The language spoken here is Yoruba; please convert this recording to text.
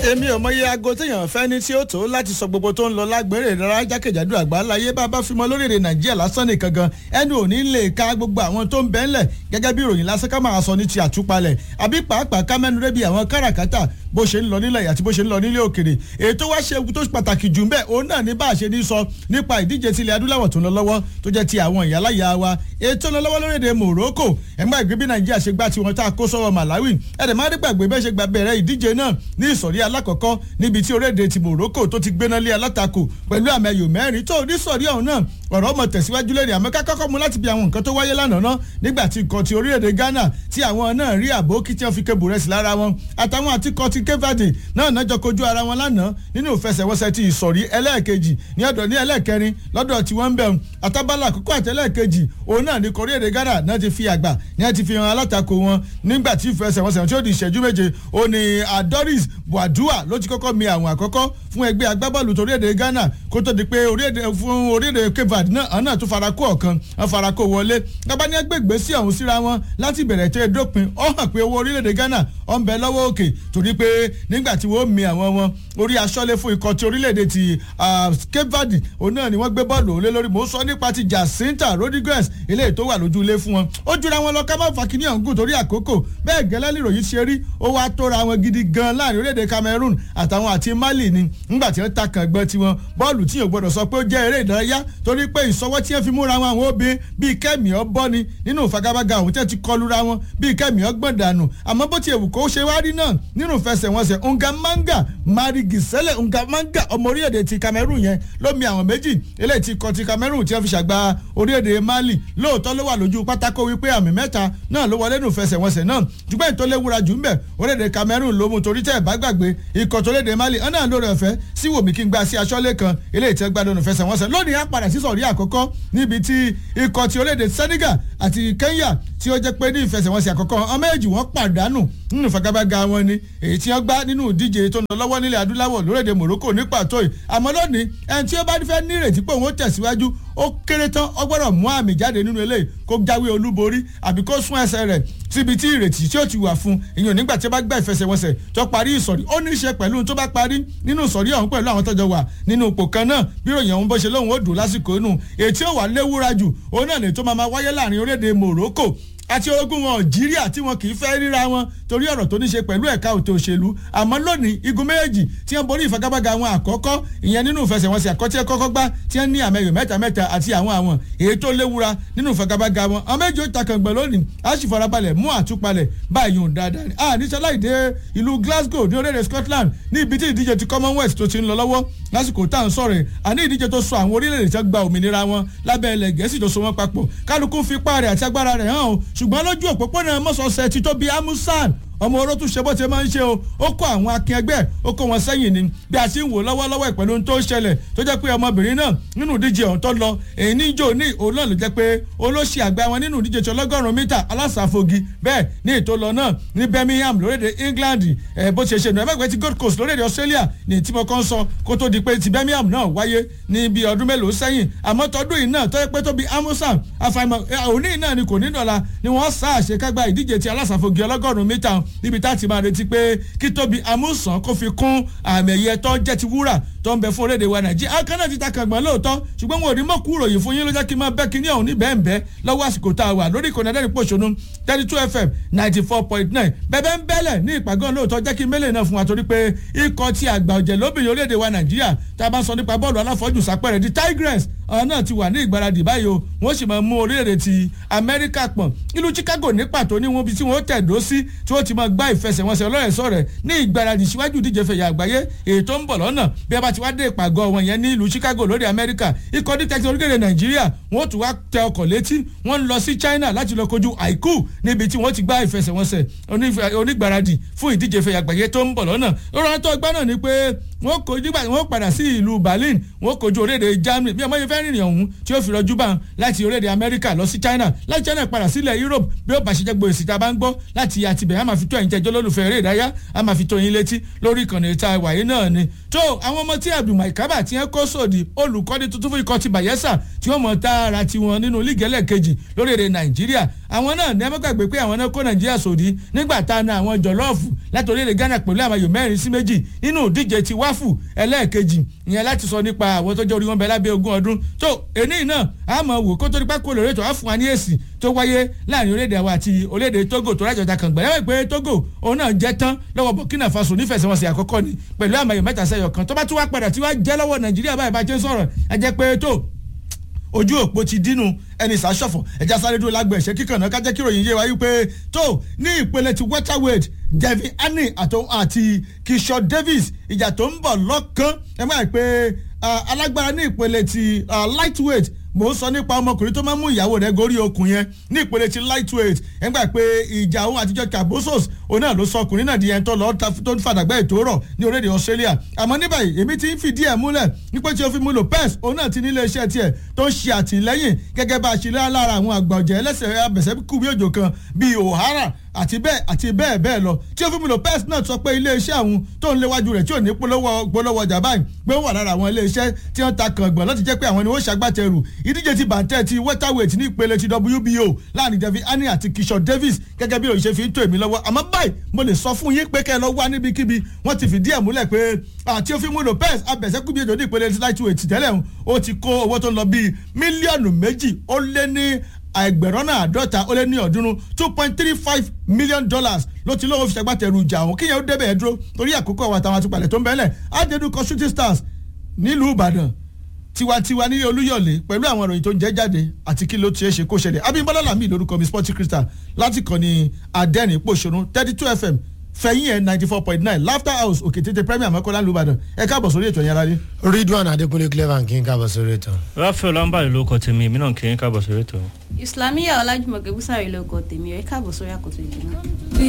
èmi ò mọyé aago téèyàn fẹ́ ní tí ó tó láti sọ gbogbo tó ń lọ lágbèrè ìdárayá jákèjádò àgbáláyé bá bá fi mọ lórílẹ̀ nàìjíríà lásán nìkan gan ẹnu ò ní lè ka gbogbo àwọn tó ń bẹ́ ńlẹ̀ gẹ́gẹ́ bí ìròyìn lásán ká máa sọ ní ti àtúpalẹ̀ àbí pàápàá ká mẹ́nu rẹ́bi àwọn káràkátà bó ṣe ń lọ nílẹ̀ àti bó ṣe ń lọ nílé òkèrè ètò wá ṣe tó pàtàkì jù mbẹ́ òun náà ní bá a ṣe ní sọ nípa ìdíje tilẹ̀ adúláwọ̀ tó ń lọ lọ́wọ́ tó jẹ́ ti àwọn ìyáláyà wa ètò ń lọ lọ́wọ́ lórílẹ̀‐èdè Morocco ẹ̀gbọ́n ìgbé bí Nàìjíríà ṣe gbá tiwọn tá a kó sọ́wọ́ Malawi ẹ̀dẹ̀ má dé gbàgbé bẹ́ẹ̀ ṣe gba bẹ̀rẹ̀ ìdíje náà ní ìsọ̀rí alákọ̀ọ́kọ́ níbi tí orílẹ̀-èdè ti Morocco tó ti gbéná lé alátakò pẹ̀lú àmì ẹ̀yọ̀ mẹ́rin tó ní sọ̀rí ọ̀hún náà ọ̀rọ̀ ọmọ tẹ̀síwájú lẹ́rìí àmọ́ kákọ́kọ́ mu láti bí àwọn nǹkan tó wáyé lánàá náà nígbà tí ikọ̀ ti orílẹ̀-èdè Ghana tí àwọn náà rí àbókí tí wọ́n fi kébù rẹ̀ sí lára wọn àtàwọn àti ikọ̀ ti Cape náà nájọ kojú ara wọn lánàá nínú ìfẹsẹ̀wọnsẹ̀ ti ìsọ̀rí ẹlẹ́ẹ̀kejì ní ọ̀dọ̀ ní ẹlẹ́ẹ̀kẹrin lọ́dọ̀ tí wọ́n ń bẹ̀rù àtàbálà àkókò àtẹlẹ́ẹ̀kejì òun náà ní orílẹ̀-èdè Ghana náà ti fi àgbà ní ẹ ti fi hàn alátakò wọn nígbà tí ìfẹsẹ̀wọnsẹ̀ tí ó di ìṣẹ́jú méje ó ní Adoris Buadua ló ti kọ́kọ́ mi àwọn àkọ́kọ́ fún ẹgbẹ́ agbábọ́ọ̀lù torílẹ̀-èdè Ghana kó tó di pé fún orílẹ̀-èdè Cape Verde náà náà tún farakó ọ̀kan wọn farakó wọlé gbábá ní ẹgbẹ́ ìgbésí ọ̀hún síra wọn láti bẹ̀rẹ̀ tẹ́ dópin ó hàn pé owó orílẹ̀-èdè Ghana ọ̀ ń bẹ lọ́wọ́ òkè torí pé nígbà tí wọ́n mi àwọn wọn orí aṣọ́lé fún ikọ̀ ti orílẹ̀-èdè ti Cape Verde òun náà ni wọ́n gbé bọ́ọ̀lù òun lé lórí mò ń sọ nípa ti Jacinta Rodriguez eléyìí tó wà lójú ilé fún wọn ó jura wọn lọ ká má fa kíní ọ̀hún gùn torí àkókò bẹ́ẹ̀ gẹ́lẹ́ níròyìn ṣe rí ó wá tóra wọn gidi gan láàrin orílẹ̀-èdè Cameroon àtàwọn àti Mali ni nígbà tí wọ́n ta kàn gbọ́n tiwọn bọ́ọ̀lù tí yóò gbọ́dọ̀ sọ pé ó jẹ́ eré ìdárayá torí pé ìsọwọ́ tí wọ́n fi múra wọn àwọn obìnrin bíi kẹ́mi ọ́ bọ́ ni nínú ìfagagbága òun tí wọ́n ti kọlura wọn bíi kẹ́mi ọ́ gbọ̀n dànù àmọ́ bó ti èwù kó ṣe wá rí náà nínú ìfẹsẹ̀wọnsẹ̀ Ngamanga Mari Gisele Ngamanga ọmọ orílẹ̀-èdè ti Cameroon yẹn ló mi àwọn méjì eléyìí ti kọ ti Cameroon tí wọ́n fi ṣàgbá orílẹ̀-èdè Mali lóòótọ́ ló wà lójú pátákó wípé àmì mẹ́ta náà ló wọlé nínú ìfẹsẹ̀wọnsẹ̀ náà ṣùgbọ́n ètò léwura jù ń bẹ̀ orílẹ̀-èdè Cameroon ló mú torí tẹ́ ẹ̀ bá gbàgbé ikọ̀ tó léde Mali ọ̀nà lórí ọ̀fẹ́ sí wòmí kí n gba sí aṣọ́lé kan eléyìí tẹ́ gbádùn ìfẹsẹ̀wọnsẹ̀ lónìí á padà sí sọ̀rí àkọ́kọ́ níbi tí ikọ̀ ti orílẹ̀-èdè Senegal àti Kenya tí ó jẹ́ pé ní ìfẹsẹ̀wọnsẹ̀ àkọ́kọ́ ọmọ èjì wọ́n pàdánù nínú ìfagagbága wọn ni èyí tí wọ́n gbá nínú ìdíje tó ń lọ lọ́wọ́ nílẹ̀ adúláwọ̀ lórílẹ̀‐èdè Morocco ní pàtó yìí àmọ́ lónìí ẹni tí ó bá fẹ́ ní ìrètí pé òun ó tẹ̀síwájú ó kéré tán ó gbọ́dọ̀ mú àmì jáde nínú eléyìí kó jáwé olúborí àbí kó sún ẹsẹ̀ rẹ̀ síbi tí ìrètí tí ó ti wà fún ìyẹn nígbà tí ó bá gbá ìfẹsẹ̀wọnsẹ̀ tó parí ìsọ̀rí ó ní í ṣe pẹ̀lú tó bá parí nínú ìsọ̀rí ọ̀hún pẹ̀lú àwọn tọ́jọ́ wà nínú ipò kan náà bí ròyìn ọ̀hún bó ṣe lóhùn ó dùn lásìkò inú ètí ó wà léwúra jù òun náà lè tó máa wáyé láàrin orílẹ̀-èdè Morocco àti orogún wọn Algeria tí wọn kì í fẹ́ ríra wọn torí ọ̀rọ̀ tó ní ṣe pẹ̀lú ẹ̀ka òtò òṣèlú àmọ́ lónìí igun méjèèjì tí wọ́n borí ìfagagbága wọn àkọ́kọ́ ìyẹn nínú ìfẹsẹ̀wọnsẹ̀ àkọ́tí kọ́kọ́ gbá tí wọ́n ní àmẹ́yọ̀ mẹ́ta mẹ́ta àti àwọn àwọn èyí tó léwura nínú ìfagagbága wọn àwọn méjì ó takàngbẹ̀ lónìí a sì farabalẹ̀ mú àtúpalẹ̀ báyìí ò dáadáa ni a ní sáláìdé ìlú Glasgow ní orílẹ̀-èdè Scotland ní ibi tí ìdíje ti Commonwealth tó ti ń lọ lọ́wọ́ lásìkò tá à ń sọ̀rọ̀ àní ìdíje tó so àwọn orílẹ̀-èdè tí wọ́n gba òmìnira wọn lábẹ́ ilẹ̀ Gẹ̀ẹ́sì tó so wọn papọ̀ kálukú fi ipá rẹ̀ àti agbára rẹ̀ hàn o ṣùgbọ́n lójú òpópónà mọ́sọ̀ọ́sẹ̀ ti tóbi amusan ọmọ oró tún ṣe bó ṣe máa ń ṣe o ó kó àwọn akin ẹgbẹ́ ó kó wọn sẹ́yìn ni bí a ti ń wò lọ́wọ́lọ́wọ́ ìpẹ̀lú ohun tó ń ṣẹlẹ̀ tó jẹ́ pé ọmọbìnrin náà nínú ìdíje ọ̀hún tó lọ èyí ní jò ní òun náà ló jẹ́ pé olóṣì àgbà wọn nínú ìdíje tí ọlọ́gọ́rùn-ún mítà alásàfogi bẹ́ẹ̀ ní ètò lọ náà ní Birmingham lórílẹ̀‐èdè England ẹ̀ bó ṣe ṣe nù ẹ̀mẹ́gbẹ́ ti Gold Coast lórílẹ̀‐èdè Australia ní tí mo kàn sọ kó tó di pé ti Birmingham náà wáyé ní bí ọdún mélòó sẹ́yìn àmọ́ tọdún yìí náà tó yẹ pé tó bí amusan àfàìmọ̀ òní náà ni kò ní dọ̀la ni wọ́n sá àṣekágbá ìdíje ti alásàfogi ọlọ́gọ́rùn-ún mítà níbi tá ti máa retí pé kí tóbi amúsàn kó fi kún àmì ẹ̀yẹ tó jẹ́ ti wúrà tó ń bẹ fún orílẹ̀-èdè wa nàìjíríà akánná ti ta kàngbọ̀n lóòótọ́ ṣùgbọ́n wọn ò ní mọ̀ kú ròyìn fún yín ló jẹ́ kí n máa bẹ́ kíní ọ̀hún ní bẹ́ẹ̀nbẹ́ lọ́wọ́ àsìkò tá a wà lórí ìkànnì adẹ́rìn pòṣónú thirty two fm ninety four point nine bẹ́ẹ̀ ń bẹ́lẹ̀ ní ìpàgọ́ lóòótọ́ jẹ́ kí mélòó náà fún wa torí pé ikọ̀ ti àgbà ọ̀jẹ̀ lóbìnrin orílẹ̀-èdè wa nàìjíríà tá a bá sọ nípa bọ́ọ̀lù aláfọ́jù sápẹ́rẹ́ di tigress ọ̀hún náà ti wà ní ìgbáradì báyìí o wọ́n sì máa mú orílẹ̀-èdè ti amẹ́ríkà pọ̀n ìlú chicago ní pàtó ní wọn bí tí wọ́n tẹ̀dó sí tí wọ́n ti máa gbá ìfẹsẹ̀wọnsẹ̀ ọlọ́rẹ̀ẹ́sọ rẹ̀ ní ìgbáradì síwájú ìdíje fẹ̀yà àgbáyé èyí tó ń bọ̀ lọ́nà bí a bá ti wá dé ìpàgọ́ wọn yẹn ní ìlú chicago lórí amẹ́ríkà ikọ̀ dítẹ́tì orílẹ̀-èdè nàìjíríà wọ́n tún wá tẹ ọkọ̀ létí wọ́n lọ sí china láti lọ kojú àìkú níbi tí wọ́n ti gbá ìfẹsẹ̀wọnsẹ̀ onígbáradì fún ìdíje fẹ̀yà àgbáyé tó ń bọ̀ lọ́nà lọ́rọ̀ tó gbá náà ni pé wọ́n kojú nígbà wọ́n padà sí ìlú berlin wọ́n kojú orílẹ̀-èdè germany bí ọmọ yẹn fẹ́ rìnrìn ọ̀hún tí ó fi rọjú bá wọn láti orílẹ̀-èdè america lọ sí china láti china padà sílẹ̀ europe bí ó bá ṣe jẹ́ gbòòsì tá a bá ń gbọ́ láti àtibẹ̀ a máa fi tó ẹ̀yin tẹ́jọ́ lólùfẹ́ eré ìdárayá a máa fi tó yín létí lórí ìkànnì ìta wàyí náà ni tó àwọn ọmọ tí abdulmai kaba ti ń kó sòdì olùkọ́ni tuntun fún ikọ̀ ti bayelsa tí wọ́n mọ̀ tààrà tiwọn nínú líìgì ẹlẹ́ẹ̀kejì lórílẹ̀ nàìjíríà àwọn náà ní ẹmọ́gbàgbé pé àwọn náà kó nàìjíríà sòdì nígbà tá a na àwọn jọlọ́ọ̀fù láti orílẹ̀ ghana pẹ̀lú àwọn ayò mẹ́rin sí méjì nínú ìdíje ti wáfù ẹlẹ́ẹ̀kejì ìyẹn láti sọ nípa àwọn tó jẹ́ orí wọn bẹ lábẹ́ ogún ọdún tó èní náà a mọ̀ wò kó tó nípa kó lórí ètò á fún wa ní èsì tó wáyé láàrin orílẹ̀-èdè wa àti orílẹ̀-èdè togo tó rájọta kan gbẹ̀rẹ́ pé togo òun náà jẹ́ tán lọ́wọ́ burkina faso nífẹ̀sẹ̀wọnsẹ̀ àkọ́kọ́ ni pẹ̀lú àmọ̀ ayò mẹ́ta sẹ́yọ̀ kan tó bá tún wá padà tí wá jẹ́ lọ́wọ́ nàìjíríà báyìí bá jẹ́ sọ̀rọ̀ ẹ jẹ́ pé tó ojú òpó ti dínú ẹni sàṣọfọ ẹja sáré dúró lágbẹ ẹsẹ kíkàn náà kájẹ kíròyìn yé wa yí pé tó ní ìpele ti welterweight devin haney àti kishore davis ìjà tó ń bọ̀ lọ́kàn ẹ máa pé alágbára ní ìpele ti lightweight mò ń sọ nípa ọmọkùnrin tó máa ń mú ìyàwó rẹ gorí okùn yẹn ní ìpele ti lightweight ẹ gbà pé ìjà òun àtijọ́ cabosos òun náà ló sọ ọkùnrin náà di ẹni tó lọ tó ń fàdàgbà ètò rọ̀ ní orílẹ̀-èdè australia àmọ́ ní báyìí èmi ti ń fìdí ẹ̀ múlẹ̀ nípa tí o fi mú lopez òun náà ti ní iléeṣẹ́ tiẹ̀ tó ń ṣe àtìlẹ́yìn gẹ́gẹ́ bá a ṣe lára àwọn àgbà ọ̀jẹ̀ ẹlẹ́sẹ̀ abẹ̀sẹ̀ kú bí òjò kan bíi ohara àti bẹ́ẹ̀ àti bẹ́ẹ̀ bẹ́ẹ̀ lọ tí o fi mú lopez náà sọ pé iléeṣẹ́ àwọn tó ń léwájú rẹ̀ tí ò ní polówó polówó ọjà báyìí pé ó wà lára àwọn iléeṣẹ́ tí wọ́n ta kàngbọ̀n láti jẹ́ pé àwọn ni wọ́n ṣàgbàtẹrù ìdíje ti bàǹtẹ́ ti welterweight ní ìpele ti wbo láàrin david haney àti kishore davis gẹ́gẹ́ bí òṣìṣẹ́ fi ń tó èmi lọ́wọ́ àmọ́ báyìí mo lè sọ fún yín pé kẹ́ ẹ lọ wá níbikíbi wọ́n ti fìdí ẹ̀ múlẹ̀ pé àti òfin mú lopez abẹ̀sẹ̀kú bí èjò ní ìpele ti lightweight tẹ́lẹ̀ ó ti kó owó tó ń lọ bíi mílíọ̀nù méjì ó lé ní ẹgbẹ̀rún náà àádọ́ta ó lé ní ọ̀ọ́dúnrún two point three five million dollars ló ti lówó fi ṣàgbàtẹ̀rù ìjà àwọn kíyẹn ó débẹ̀ ẹ̀ dúró torí àkókò àwọn àtàwọn àtúpalẹ̀ tó ń bẹ́lẹ̀ àdédúkọ shooting stars nílùú ìbàdàn tiwantiwa ní olúyọ̀lé pẹ̀lú àwọn ìròyìn tó ń jẹ́ jáde àti kí ló ti ṣe kó ṣẹlẹ̀ abimbola lami lórúkọ mi sporty crystal láti kàn ní adẹ́rìn pòṣónú thirty two fm fẹ̀yìn ẹ̀ ninety four point nine laughter house òkè tètè premier mọ́kànlá lùbàdàn ẹ káàbọ̀ sórí ètò yẹn rárá. ridwan adekunle clever kí n káàbọ̀ sórí ètò. rafael lambari ló kọ tèmi èmi náà kì í káàbọ̀ sórí ètò. islamiyah ọlájúmọ̀kẹ́ búsàrí ló kọ tèmi ẹ̀ káàbọ̀ sórí àkótó ìdìbò.